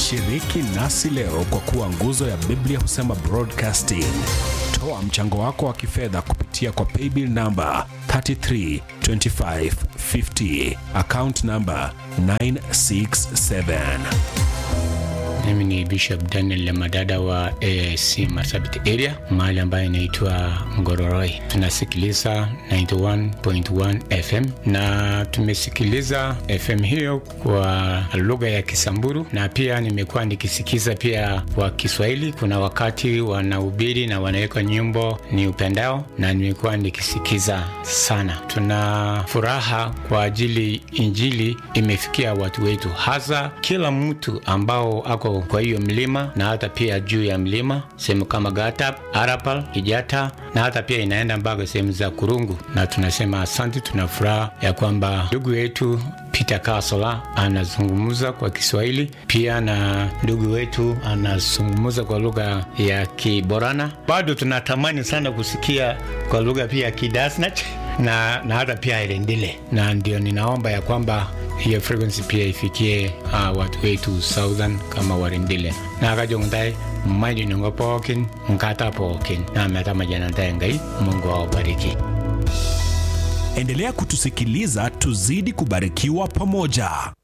Shiriki nasi leo kwa kuwa nguzo ya Biblia husema broadcasting. Toa mchango wako wa kifedha kupitia kwa paybill namba 332550 account namba 967. Mimi ni Bishop Daniel Lemadada wa AIC Marsabit area mahali ambayo inaitwa Ngororoi. Tunasikiliza 91.1 FM na tumesikiliza FM hiyo kwa lugha ya Kisamburu na pia nimekuwa nikisikiza pia kwa Kiswahili. Kuna wakati wanahubiri na wanaweka nyimbo ni upendao na nimekuwa nikisikiza sana. Tuna furaha kwa ajili injili imefikia watu wetu, hasa kila mtu ambao ako kwa hiyo mlima na hata pia juu ya mlima sehemu kama Gatap, Arapal, Kijata na hata pia inaenda mpaka sehemu za Kurungu, na tunasema asante. Tuna furaha ya kwamba ndugu yetu Peter Kasola anazungumza kwa Kiswahili pia na ndugu wetu anazungumza kwa lugha ya Kiborana. Bado tunatamani sana kusikia kwa lugha pia ya Kidasnach na, na hata pia Irendile, na ndio ninaomba ya kwamba hiyo frequency pia ifikie uh, watu wetu southern kama Warendile na akajongtai mmaji nongo pookin nkata pookin na meta majanantae ngai Mungu awabariki. Endelea kutusikiliza tuzidi kubarikiwa pamoja.